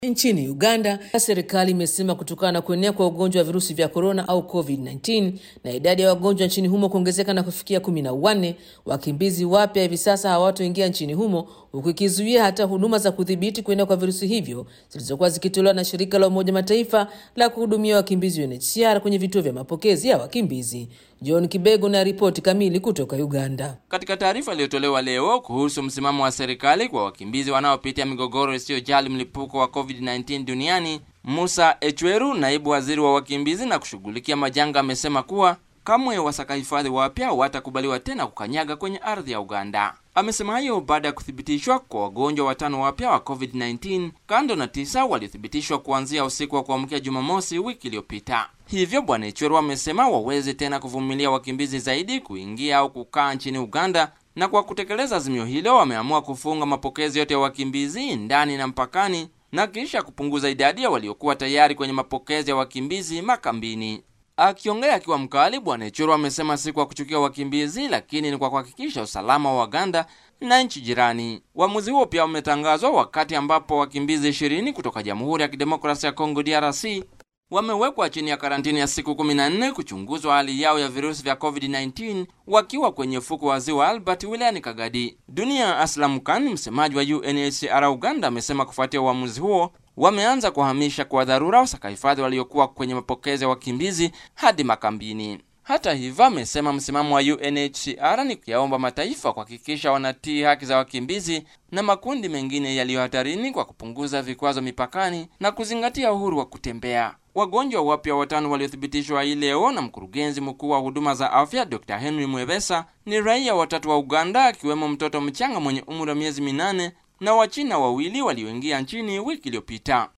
Nchini Uganda, serikali imesema kutokana na kuenea kwa ugonjwa wa virusi vya korona au COVID-19 na idadi ya wagonjwa nchini humo kuongezeka na kufikia kumi na wanne, wakimbizi wapya hivi sasa hawatoingia nchini humo, huku ikizuia hata huduma za kudhibiti kuenea kwa virusi hivyo zilizokuwa zikitolewa na shirika la Umoja Mataifa la kuhudumia wakimbizi UNHCR kwenye vituo vya mapokezi ya wakimbizi. John Kibego na ripoti kamili kutoka Uganda. Katika taarifa iliyotolewa leo kuhusu msimamo wa serikali kwa wakimbizi wanaopitia migogoro isiyojali mlipuko wa COVID-19 duniani, Musa Echweru, naibu waziri wa wakimbizi na kushughulikia majanga, amesema kuwa kamwe wasaka hifadhi wapya hawatakubaliwa tena kukanyaga kwenye ardhi ya Uganda. Amesema hayo baada ya kuthibitishwa kwa wagonjwa watano wapya wa COVID-19 kando na tisa waliothibitishwa kuanzia usiku wa kuamkia Jumamosi wiki iliyopita. Hivyo Bwana Ichweru amesema waweze tena kuvumilia wakimbizi zaidi kuingia au kukaa nchini Uganda, na kwa kutekeleza azimio hilo wameamua kufunga mapokezi yote ya wakimbizi ndani na mpakani na kisha kupunguza idadi ya waliokuwa tayari kwenye mapokezi ya wakimbizi makambini. Akiongea akiwa mkali, Bwana Ichuru amesema si kwa kuchukia wakimbizi, lakini ni kwa kuhakikisha usalama wa Waganda na nchi jirani. Uamuzi huo pia umetangazwa wakati ambapo wakimbizi ishirini kutoka Jamhuri ya Kidemokrasia ya Kongo DRC wamewekwa chini ya karantini ya siku 14 kuchunguzwa hali yao ya virusi vya COVID-19 wakiwa kwenye ufuko wa ziwa Albert wilayani Kagadi. Dunia Aslam Khan, msemaji wa UNHCR Uganda, amesema kufuatia uamuzi huo wameanza kuhamisha kwa dharura wasakahifadhi waliokuwa kwenye mapokezi ya wakimbizi hadi makambini. Hata hivyo, amesema msimamo wa UNHCR ni kuyaomba mataifa kuhakikisha wanatii haki za wakimbizi na makundi mengine yaliyo hatarini kwa kupunguza vikwazo mipakani na kuzingatia uhuru wa kutembea. Wagonjwa wapya watano waliothibitishwa hii leo na mkurugenzi mkuu wa huduma za afya Dr. Henry Mwevesa ni raia watatu wa Uganda, akiwemo mtoto mchanga mwenye umri wa miezi minane na Wachina wawili walioingia nchini wiki iliyopita.